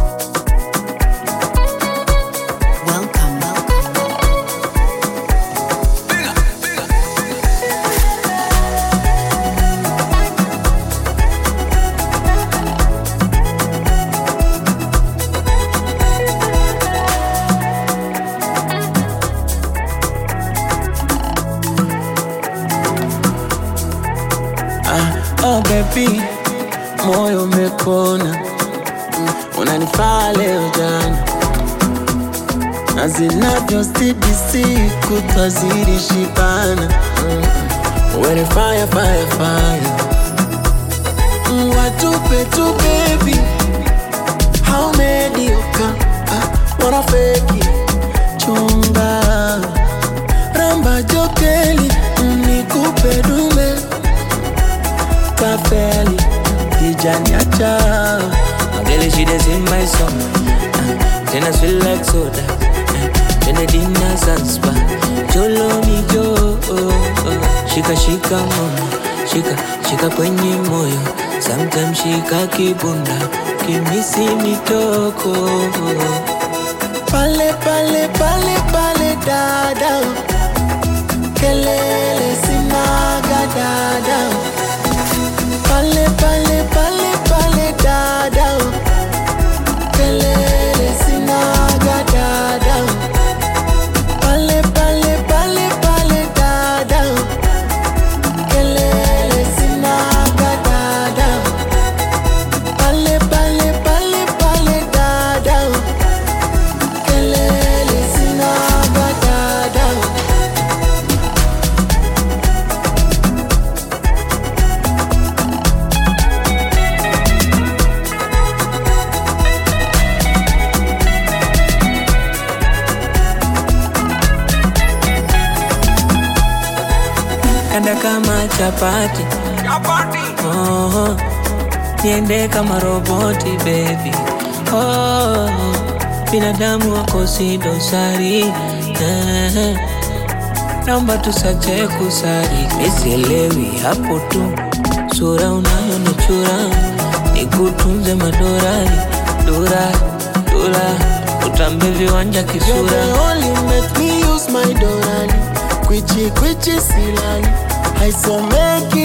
Welcome, welcome. Oh baby, moyo umekona, Mm, unanifaa leo jana, na zinavyozidi siku twazidi shibana. Mm, Wewe fire, fire, fire, Mm, watupe tu baby, how mediocre, ah, wanna fake it, chunga ramba jokeli, mm, nikupe dume kafeli kijaniacha Girl, she dey sing my song. Uh, Then I feel like soda. Uh, Then the dinner spa. Jolo mi jo. oh, oh. Shika shika mama. Shika shika kwenye moyo. Sometimes shika kibunda. Kimisi mitoko. pale pale pale pale dada kelele sinaga dada pale pale pale pale dada kelele sinaga dada pale pale pale pale dada kelele sinaga dada pale pale pale pale dada kelele sinaga dada Kanda kama chapati. Oh, niende kama roboti baby. Oh, binadamu wako si dosari. Eh, naomba tusache kusari. Misielewi hapo tu, sura unayonichura nikutunze madorari dora dora, utambe viwanja You're kisura. the only make me use my dorani Kwichi kwichi silani Haisomeki